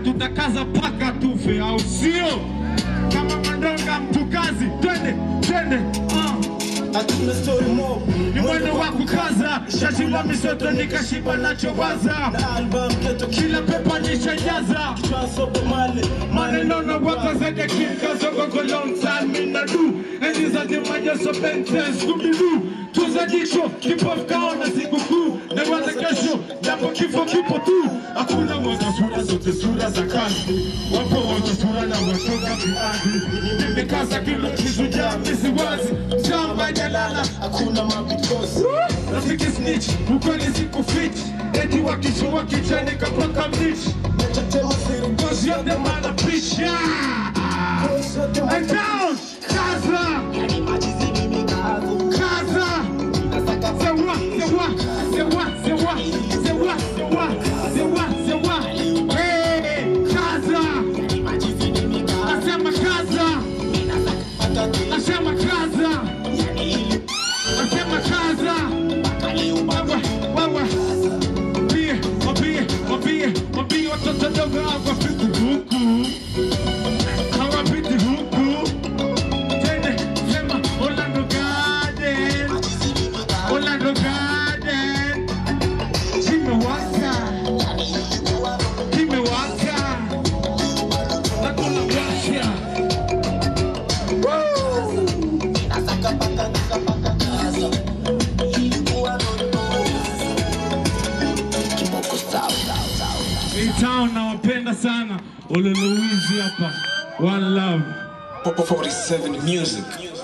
tutakaza paka tufe, au sio? Kama mandonga mtu kazi, twende twende, ah. hatuna story mob ni mwendo wa kukaza, shati la misoto nikashiba nachowaza, na album keto kila pepa nishajaza transoba male maneno na waka zaidi ya kikazogo kwa long time in the do enzi za timaja so benten skubidu tuza jicho kipofu kaona siku kuu na waza kesho japo kifo kipo tu hakuna mwaga sura zote sura za kazi wapo wote sura na watoka viazi nimekaza kilo kizujaa misiwazi shamba jalala hakuna mabitosi rafiki snitch ukweli siku fit eti wakisho wakichani kapaka mnich nachotema siri Cause you're the man of bitch, yeah. And down, Kaza, Kaza. Say what, say what, say what, say what, say what, say what, say what, say what. Hey, Kaza. Nasema Kaza. Nasema Kaza. Nasema Kaza. Wewe, wewe. Mwambie, mwambie, mwambie, mwambie watoto dogo hawapiti huku. Hawapiti huku. Tende, sema Orlando Garden. Orlando Garden. Kimewaka. Kimewaka. Na kuna washa. Hii town nawapenda sana. Ololuizi hapa. One love. 47 music